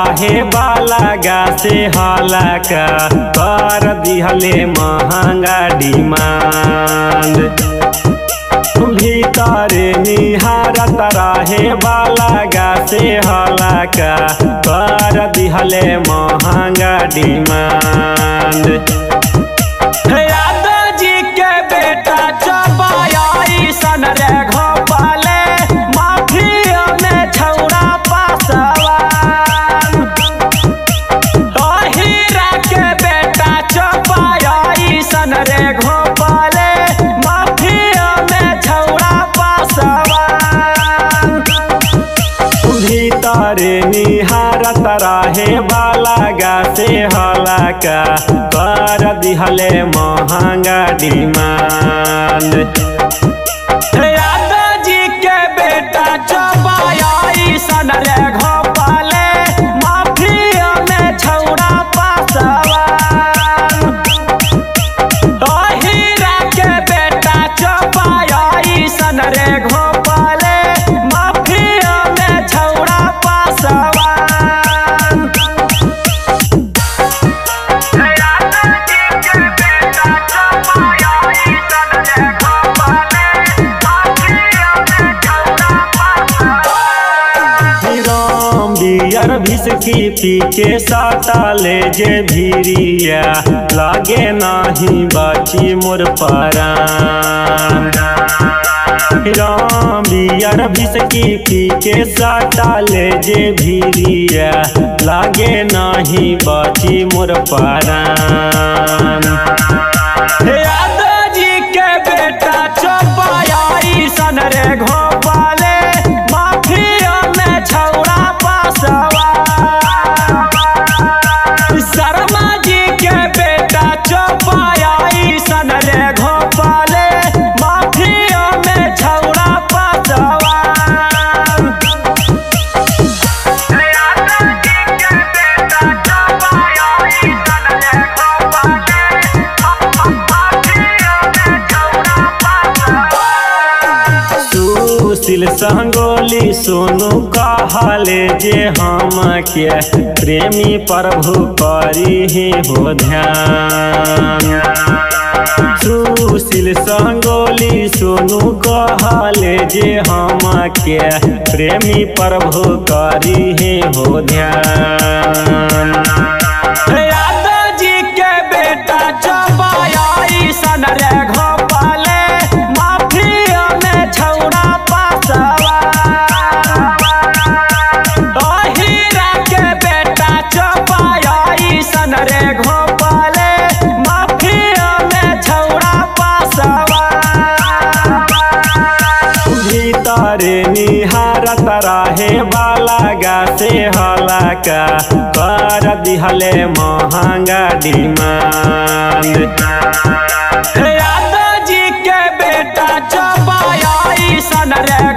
रहे बाला गा से हाला का कर दिहले महंगा डिमांड भीतर निहारत रहे बाला गा से हाला का कर दिहले महंगा डिमांड यादव जी के बेटा चबाया सन रे घोपाले माफिया में छौड़ा पासवान हीरा के बेटा चबाया सन रे घोपाले माफिया में छौड़ा पासवान भीतर निहारत रहे बाला गा से हला का कर दिहले महंगा डिमांड यादव जी के बेटा चबाया सन रे घोपाले माफिया में छौड़ा पासवान हीरा के बेटा चबाया सन रे घोपाले माफिया में छौड़ा पासवान राम बियर भिसकी पी के साटा ले जे भीरिया लागे नाही बाची मोर परान राम बियर भिसकी पी के साटा ले जे भीरिया लागे नाही बाची मोर परान यादव जी के बेटा चौपाया सन रे घोपाले माफिया में छौड़ा पासवा शर्मा जी के बेटा चौपाया सन रे घोपाले माफिया में छौड़ा पासवा सुशील संगोली सोनू कहले जे हम के प्रेमी प्रभु करी ही हो ध्यान सुशील संगोली सोनू कहले जे हम के प्रेमी प्रभु करी ही हो ध्यान यादव जी के बेटा चबाया सन रे घोपाले माफिया में छौड़ा पासवा हीरा के बेटा चबाया सन रे घोपाले माफिया में छौड़ा पासवा भीतर निहारत रहे बाला गा से हला का कर दिहले महंगा डिमांड यादव जी के बेटा चबाया सन रे